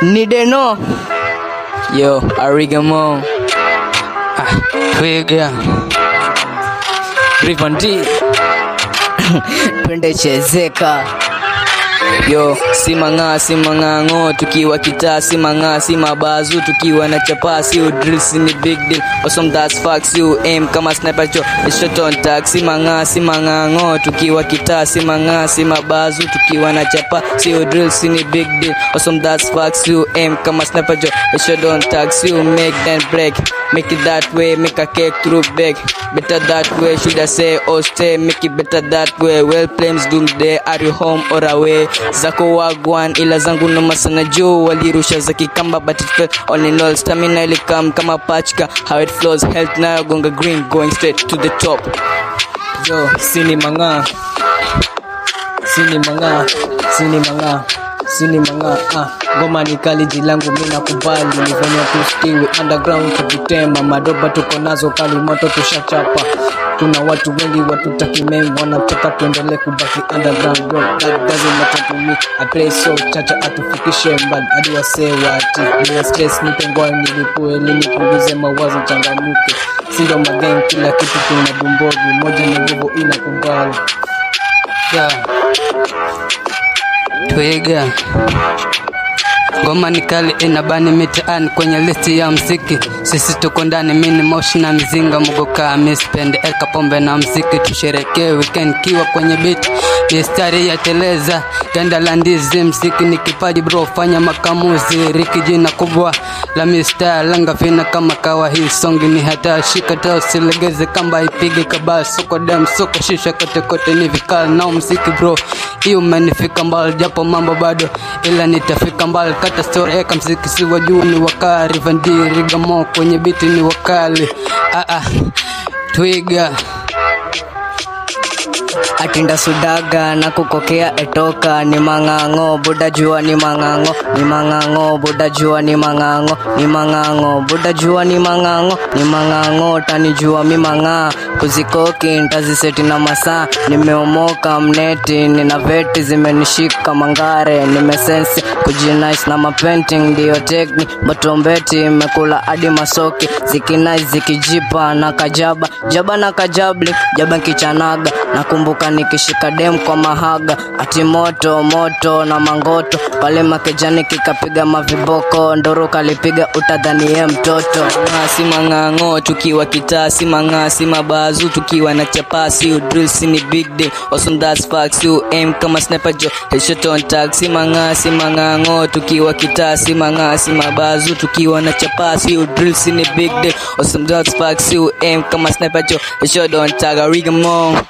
Nideno. Yo, Arigamo. Ah, Twiga. Rivan D. Twende chezeka. Yo, si mang'aa si mang'ang'o tukiwa kitaa si mang'aa si mabazu tukiwa na chapa si udrill si ni big deal awesome that's facts you aim kama sniper cho shot on tag si mang'aa si mang'ang'o tukiwa kitaa si mang'aa si mabazu tukiwa na chapa si udrill si ni big deal awesome that's facts you aim kama sniper cho shot on tag si you make then break make it that way make a cake through beg better that way should I say or stay make it better that way well claims doomsday are you home or away zako wagwan ila zangu noma sana juu walirusha za kikamba but it felt all in all stamina ilikam kama pachka how it flows health nayo gonga green going straight to the top yo sini mang'aa sini mang'aa sini mang'aa sini mang'aa ah, ngoma ni kali jilangu mi nakubali nifanya tustiwi underground tukitema madoba tuko nazo kali moto tushachapa kuna watu wengi watutakimem wanataka tuendelee kubaki underground bro that doesn't matter to me I play so chacha atufikishe mbali hadi wasee wati niya stress nipe ngoa nilipue ili nipunguze mawazo changamuke sindo mageng kila kitu kuna bumbogi moja ni nguvu inakubali yeah. Twiga ngoma ni kali inabani mitaani kwenye listi ya mziki sisi tuko ndani mini moshi na mizinga mugoka mispende eka pombe na mziki tusherekee weekend kiwa kwenye beat mistari ya teleza tenda la ndizi mziki ni kipaji bro fanya makamuzi riki jina kubwa la mista langa vina kama kawa hii songi ni hata shika ta usilegeze kamba ipige kabaa soko dem soko shisha kote kote ni vikali nao mziki bro hiyo umenifika mbali japo mambo bado ila nitafika mbali kata story eka mziki si wa juu ni wakari vandi rigamo kwenye biti ni wakali ah, ah. twiga atinda sudaga na kukokea etoka ni mang'ang'o buda jua ni mang'ang'o ni mang'ang'o buda jua ni mang'ang'o ni mang'ang'o buda jua ni mang'ang'o ni mang'ang'o tanijua mi mang'aa kuzikoki ntaziseti na masaa nimeomoka mneti nina veti zimenishika mangare nimesensi kujinais na mapenting ndiyo tekni batombeti imekula hadi masoki zikinai zikijipa na kajaba jaba na kajabli jaba kichanaga nakumbuka nikishika dem kwa mahaga ati moto moto na mangoto pale makejani kikapiga maviboko ndoro kalipiga utadhanie mtoto Mang'aa si mang'ang'o tukiwa kitaa si mang'aa si mabazu tukiwa na chapa si udrill si ni big deal awesome that's facts you aim kama sniper jo headshot on tag si mang'aa si mang'ang'o tukiwa kitaa si mang'aa si mabazu tukiwa na chapa si udrill si ni big deal awesome that's facts you aim kama sniper jo headshot on tag arigamo